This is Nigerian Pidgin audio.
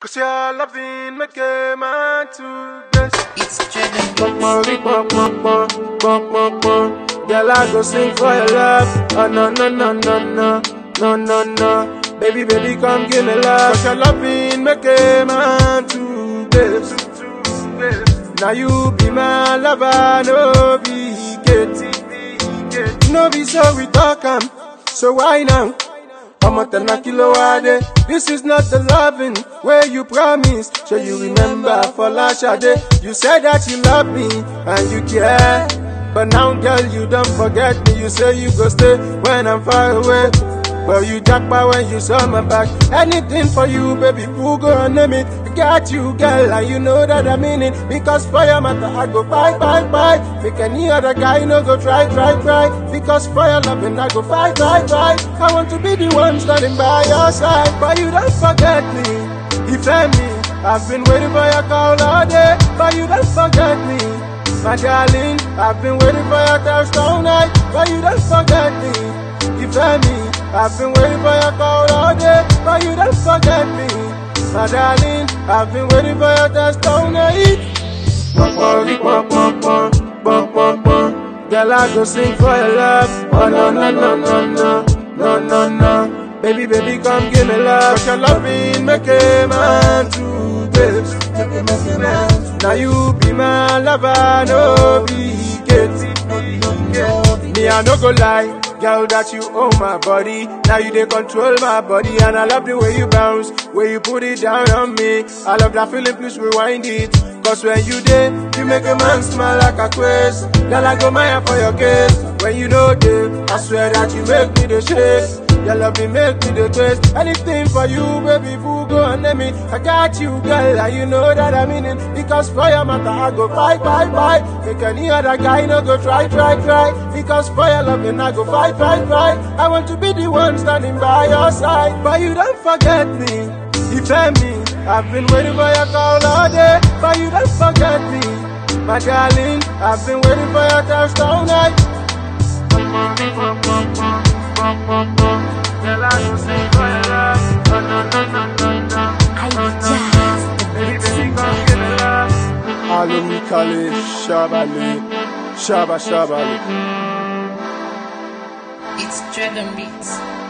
Cause your loving make a man to best. It's driven Bum, bum, bum, bum, bum, bum, bum, bum. Girl, I go sing for your love. Oh, no, no, no, no, no, no, no, no. Baby, baby, come give me love. Cause your loving make a man to best. Now you be my lover, no be Kate. No be so we talk am. So why now? I'm a ten kilo wade. This is not the loving where you promised. So you remember for last day. You said that you love me and you care. But now, girl, you don't forget me. You say you go stay when I'm far away. Well, you jackpot when you saw my back. Anything for you, baby, who go and name it? I got you, girl, and you know that I mean it. Because for your matter, I go fight, fight, fight. Make any other guy no go try, try, try. Because for your loving, I go fight, fight, fight. I want to be the one standing by your side. But you don't forget me, defend me. I've been waiting for your call all day. But you don't forget me. My darling, I've been waiting for your text all night, but you don't forget me. Defend me, I've been waiting for your call all day, but you don't forget me. My darling, I've been waiting for your text all night. Bum, bum, bum, bum, bum, bum, bum, bum. Girl, I go sing for your love. Oh no no no no no no no no. Baby, baby, come give me love. Cause your loving make a man to best. Now you be my lover, no be Kate. Me, I no go lie, girl, that you own my body. Now you they control my body, and I love the way you bounce, way you put it down on me. I love that feeling, please rewind it. Cause when you there, you make a man smile like a quest. Girl, I go mine for your case. When you know there, I swear that you make me the shake. Your love me make me the taste. Anything for you, baby, boo, go and name it. I got you, girl, and you know that I mean it. Because for your matter, I go fight, fight, fight. Make any other guy no go try, try, try. Because for your loving, I go fight, fight, fight. I want to be the one standing by your side. But you don't forget me, defend me. I've been waiting for your call all day, but you don't forget me. My darling, I've been waiting for your text all night. Girl, I go sing for your love. Oh, no, no, no, no, no. I just the Baby, big baby, come give me love. Alumi Kale, Shabali, Shaba Shabali. It's driven beats.